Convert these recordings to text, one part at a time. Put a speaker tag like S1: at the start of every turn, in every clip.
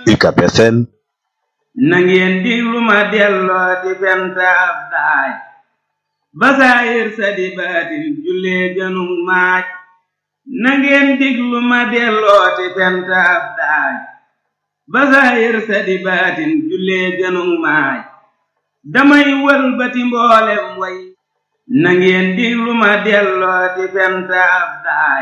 S1: UCAB FM
S2: na ngeen diglu ma delloo ti fenta ab daay basaayir sa di baatin jullee gënug maaj na ngeen diglu ma delloo ti fenta ab daay basaayir sa di baatin jullee gënug maaj damay wëlbati mboolem way na ngeen diglu ma delloo ti fenta ab daay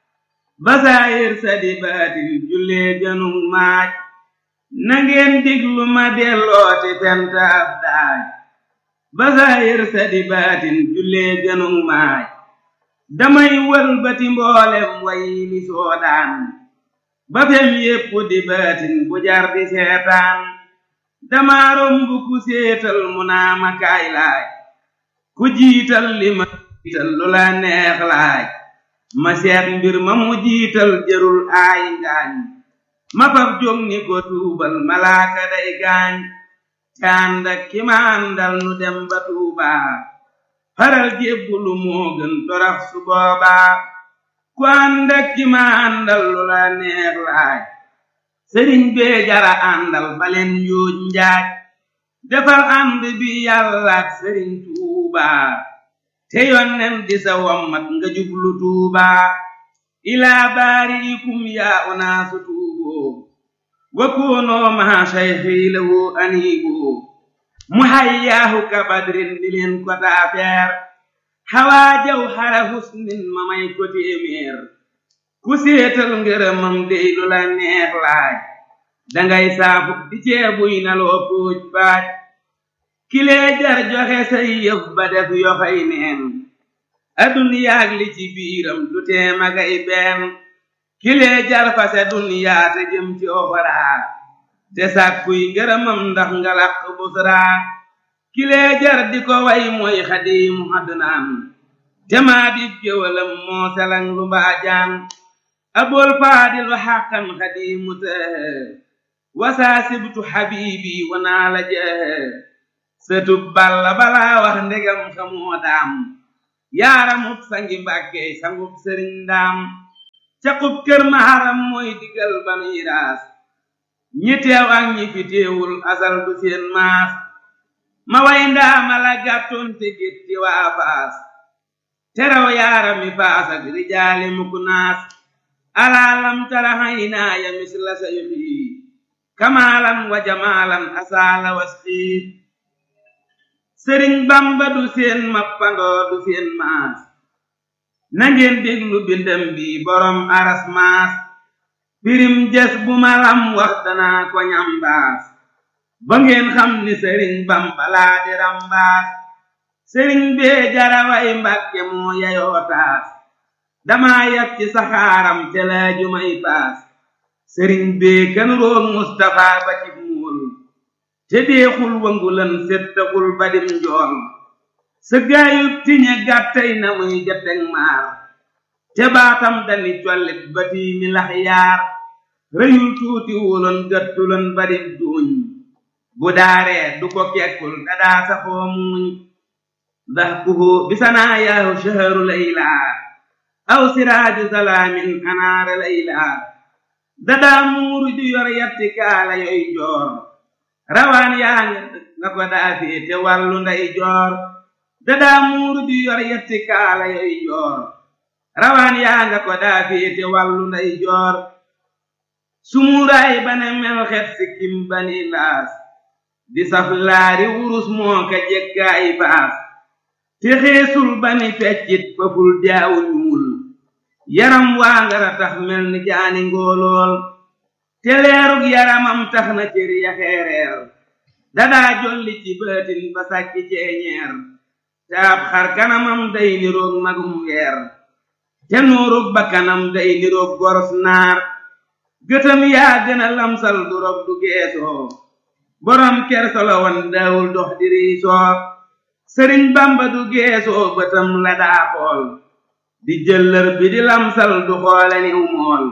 S2: basaayir sa di baatin jullee gënug maaj na ngeen diglu ma dellooti fenta ab daay basaayir sa di baatin jullee gënug maaj damay wëlbati mboolem way li soodaan ba fem yépp di baatin bu jar di seetaan dama romb ku séetal mu naa ma kaay laaj ku jiital li ma jiital lu la neex laaj ma seet mbir ma mu jiital jërul aay ngaañ ma fab jóg ni ko tuubal malaaka day gaañ te ànd ak ki ma àndal nu dem ba tuubaa faral jébbulu moo gën torax su boobaa ku ànd ak ki ma àndal lu la neex laaj sëriñ bee jara àndal baleen yuuj njaaj defal ànd bi yàlla ak sëriñ tuubaa te yonnen di sa wommat nga jublu tuubaa ilaa baariikum yaa unaasu tuuboo wa koonoo maa sayxii lahu aniiboo mu hayyaahu ka badrin di leen ko taafeer xawaa jaw xara husnin ma may ko téeméer ku séetal ngërëmam dey lu la neex laaj dangay saafu di ceebuy na loo póoj baaj kilee jar joxe say yëf ba def yoxay neen aduniyaag li ci biiram du tee magay benn kilee jar fase duniyaa te jëm ci oxoraa te sàkkuy ngërëmam ndax nga làq busraa kilee jar di ko way mooy xadiimu adnaan te maa di géwalam moo selang lu mbaajaan abool faadilu xàqan xadiimu tëhë wasaa sibtu xabiibi wanaa la jëhë sëtub balla balaa wax ndegam xamoo daam yaaramub sangi mbàkke sangub sëriñ ndaam caqub kër maharam mooy digal banuy raas ñi teew ak ñi fi teewul asal du seen maas ma way ndaama la gàttoon te gétti waa faas teraw yaarami faas ak rijaali mukk naas alaalam tara haynaaya misla sayxi kamaalan wa jamaalan asaala wasxii sëriñ bamba du seen mappandoo du seen maas nangeen déglu bindam bi borom aras maas pirim jes bu malam wax danaa ko ñambaas ba ngeen xam ni sëriñ bamba laa di rambaas sëriñ bee jaraway mbàkke moo yayoo taas dama yab ci saxaaram te laaju may paas sëriñ bee kan roog mustafa ba ci muul te deexul wangulan settaxul badim njool sa gaayub tiñe gàttay na muy jateg maar te baatam dani collit ba tiimi lax yaar rëyul tuuti wuloon gàttuloon badim duuñ bu daaree du ko kekkul dadaa saxoo muuñ dahkuhu bisanaa yaahu shaharu laylaa aw siraaju salaamin anaara laylaa dadaa muuru ju yor yatti kaala yoy joor rawaan yaa nga ko daafee te wàllu nday joor dadaa muuru ju yor yatti kaala yoy joor rawaan yaa nga ko daafee te wàllu nday joor sumuuraay bane mel xet sikkim bani laas di saf laari wurus moo ka jekkaay baas te xeesul bani feccit faful jaawu ñuul yaram waa ngara tax mel ni jaani ngoolool te leerug yaramam tax na cër ya xeereer dadaa jolli ci baatin ba sàkki ceeñeer te ab xar kanamam day niroog magum weer te nuurug ba kanam day niroog goros naar gëtam yaa gën a lamsal du rob du geesoo borom kersolo wan daawul dox di riisoo sëriñ bamba du geesoo bëtam la daa xool di jëllër bi di lamsal du xoole niw mool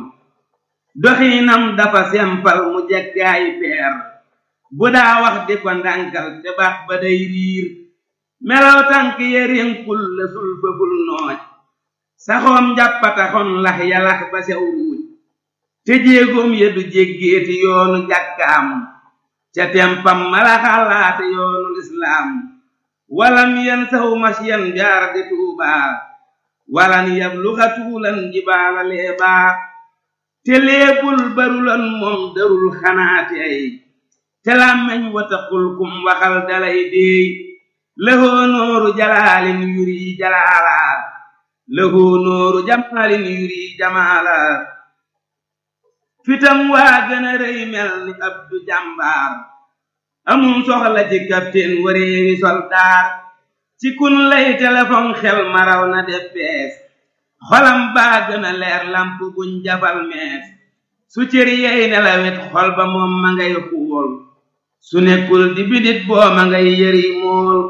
S2: doxiinam dafa sempal mu jekkaayi peer bu daa wax di ko ndànkal te baax ba day riir melaw tànk yerinkul la sul fëful nooj saxoom njàppataxon lax yalax ba sew ruuj te jéegoom ya du jéggeeti yoonu jàkkaam ca tempam mala xalaate yoonu lislaam walam yan saw masyan jaar di tuubaa walan yabluxa tuulan jibaala leebaa te léebul barulan moom darul xanaati ay te làmmeñ wataqul kum waxal dalay déey lahoo nooru jalaalin yuri jalaala lahoo nooru jamaalin yuri jamaala fitam waa gën a rëy mel ni abdu jàmbaar amum soxla ci capitaine wareewi soldaar ci kun lay téléphone xel maraw na def bees xolam baa gën a leer lamp buñ jafal mees su cëri yey nelawet xol ba moom ma ngay xuul su nekkul di bidit boo ma ngay yëri mool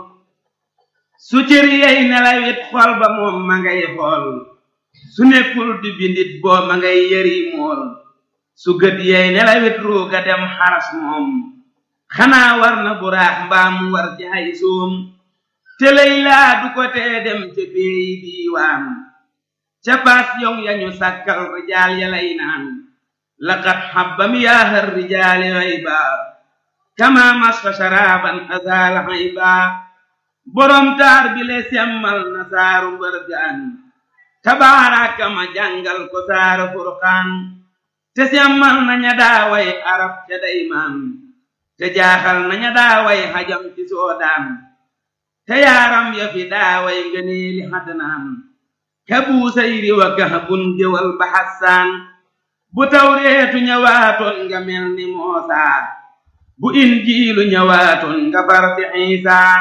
S2: su cëri yey nelawet xol ba moom ma ngay xool su nekkul di bidit boo ma ngay yëri mool su gët yey nelawet ruuga dem xaras moom xanaa war na buraax mbaam war ci ay soom te lay laa du ko tee dem ca beeyi diiwaan ca paas yong yañu sàkkal rijaal ya lay naan laqad xabbam yaahar rijaali xayba kama masfa sharaaban azaala xayba borom taar bi le semmal na saaru mbërgaan tabaaraka ma jàngal ko saaru furqaan te semmal na ña daaway arab ca daymaan te jaaxal na ña daaway xajam ci soodaan te yaaram ya fi daaway ngëneeli xadnaan ka buusayri wa kahbun jëwal ba xassaan bu tawreetu ñëwaatoon nga mel ni moosaa bu injiilu ñëwaatoon nga far di xiisaa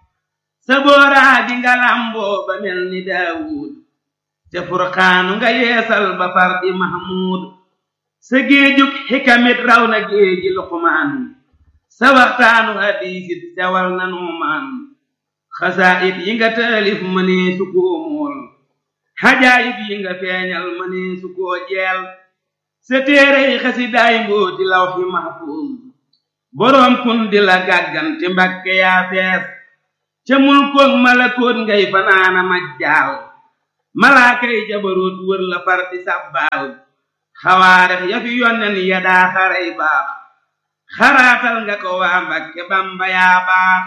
S2: sa booraa di nga làmboo ba mel ni daawuud te furqaanu nga yeesal ba far di mahmuud sa géejug xikamit raw na géeji luqmaan sa waxtaanu hadiisit sewal na nuumaan xasaayit yi nga taalif mënee su koo mool xajaayib yi nga feeñal mënee su koo jeel sa téerey xasidaay mbooti lawxi mahfuuz boroom kun di la gàggante mbakke yaa fees ca mulkoog malakoot ngay fanaana majjaal malaakay jabaroot wër la far di sàbbaal xawaarex ya fi yonnen ya daa xaray baax xaraatal nga ko waa mbakke bamba yaa baax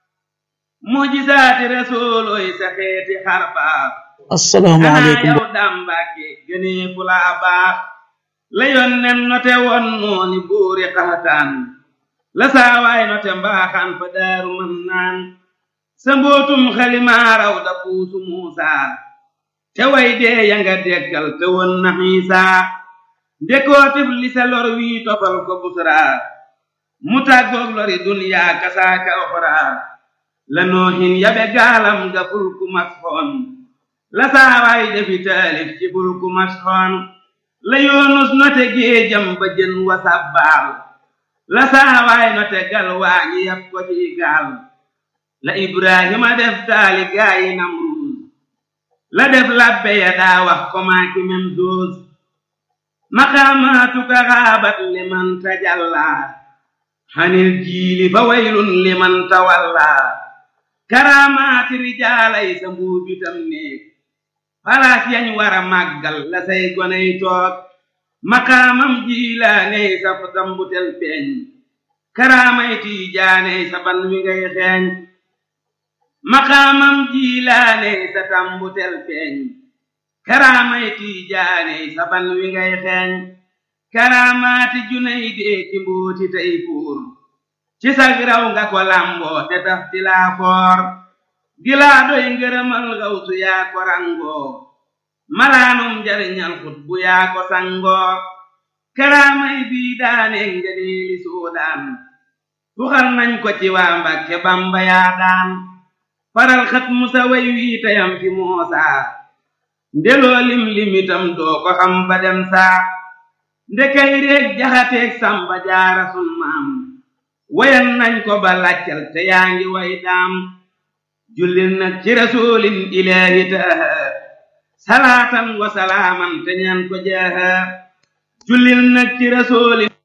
S2: mujisaati resoolooy sa xeeti xar baax
S1: assalaamu aleykum
S2: yow daam mbàkke gënee fu laa baax la yonnen note won nooni buuri xaxataan la saawaay note mbaaxaan fa daaru mën naan sa mbootum xalimaaraw da puusu muusaa te way dee ya nga deggal te won na xiisaa ndekootif li sa lor wii tofal ko busraa mu tàggoog lori dunyaa kasaaka oxraa la noohin yabe gaalam ga fulku masxoon la saawaay defi taalif ci fulku masxoon la yoonus note géejam ba jën wa sabbaal la saawaay note gal waañi yab ko ci gaal la ibrahima def taali gaayi namruus la def labbe ya daa wax ko maaki mem doos maqaamaatuka xaabat liman tajallaa xanil jiili fa waylun liman tawallaa karaamaati rijaalay sa mbuubitam néeg palaas yañ wara màggal la say goney toog maqaamam jiilaaney sa dambutel feeñ karaamay tiijaaney sa ban wi ngay xeeñ maqaamam jiilaaney sa tambutel feeñ karaamay tiijaaney sa ban wi ngay xeeñ karaamaati junay dee ci mbooti tey buur ci sag raw nga ko lamboo te taf ti laa foor gilaa doy ngërëmal gawsu yaa ko rangoo malaanum njariñal xut bu yaa ko sangoo karaamay bii daane ngëneeli suudaan tuxal nañ ko ci waa Mbàkke Bamba yaa daan faral xat musa way wii tayam fi moosaa ndeloo lim limitam doo ko xam ba dem saa ndekay réeg jaxateeg samba jaara sun maam wayan nañ ko ba laccal te yaa ngi way daam jullil nag ci rasulin ilaahi taaha salaatan wa salaaman te ñaan ko jaaha jullil nag ci rasulin